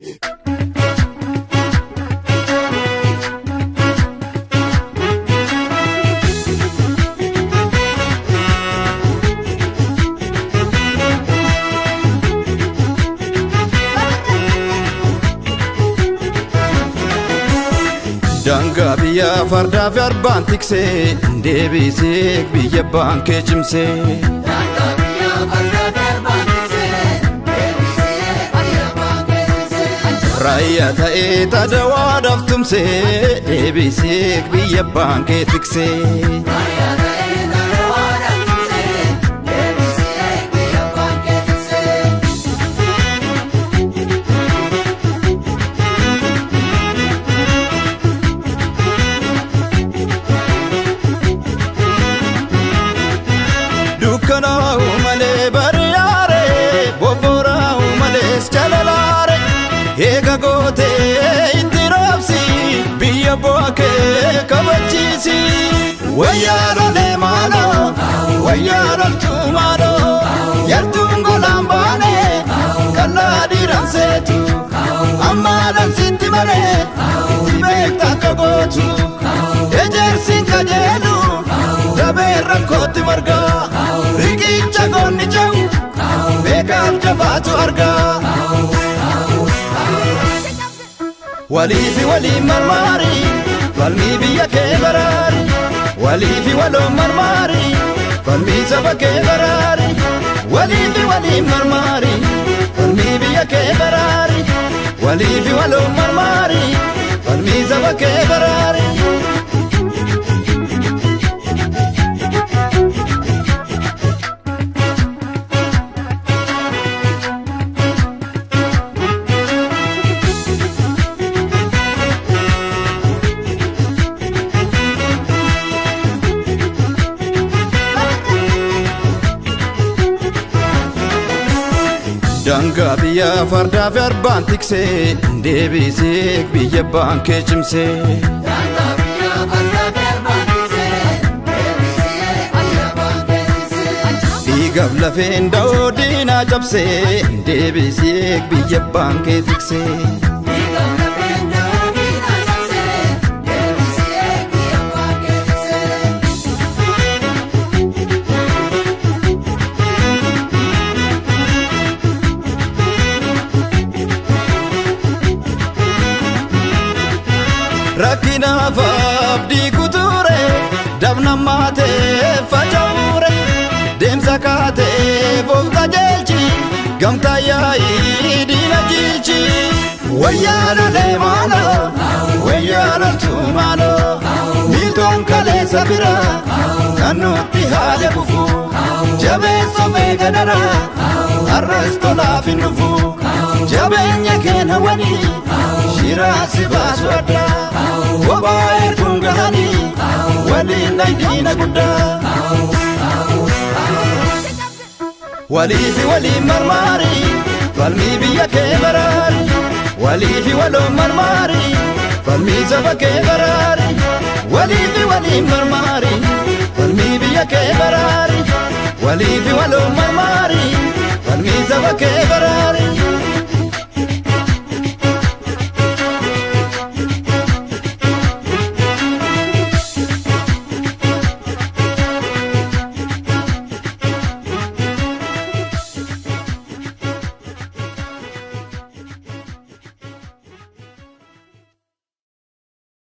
Daangaa biyya fardaa fi arbaan tiksee deebisee biyya baankee cimsee. Raayyaa ta'ee tadawaadhaaf tumsee deebisee biyya baankee tiksee. dukkanaa'u malee bari'aare bobboraa'u malees jalalaare eega gootee itti raabsi biyya bookee kabachiisi wayyaa lolee maaloo wayyaa loltuu maaloo yartuun golaan baane kallaa dhiiran seetu ammaadhaan sitti maree itti beekta akka gootu ejersiin kajeelu dabee rakkootti margaa riqicha goonni jahu beekaaf jabaatu argaa waliifi waliin marmaari falmii biyya kee baraari waliifi waloon marmaari falmii saba kee baraari waliifi waliin marmaari falmii biyya kee baraari waliifi waloon marmaari falmii saba kee baraari. Daangaa biyya fardaa fi arbaan tiksee deebisee biyya baankee cimsee. Dhiigaaf lafeen da'oo diinaa cabsee deebisee biyya baankee tiksee. rakkinaaf abdii kuture dabna maatee faca'ure deemsa kaatee of qajeelchi gamtaa yaa'ii diina jilchi wayyaa lolee maaloo wayyaa loltuu maaloo miitoon kaleessa bira kan nutti haala bufu jabeessa beegadara har'as tolaaf hin dhufu jabeenya keenya wanii shiraasi baasu addaa kophaa erguun gahanii waliin dhaydiina guddaa. Waliifi waliin marmaari falmii biyya kee baraari waliifi waloon marmaari falmii saba kee baraari waliifi waliin marmaari falmii biyya kee baraari waliifi waloon marmaari falmii saba kee baraari.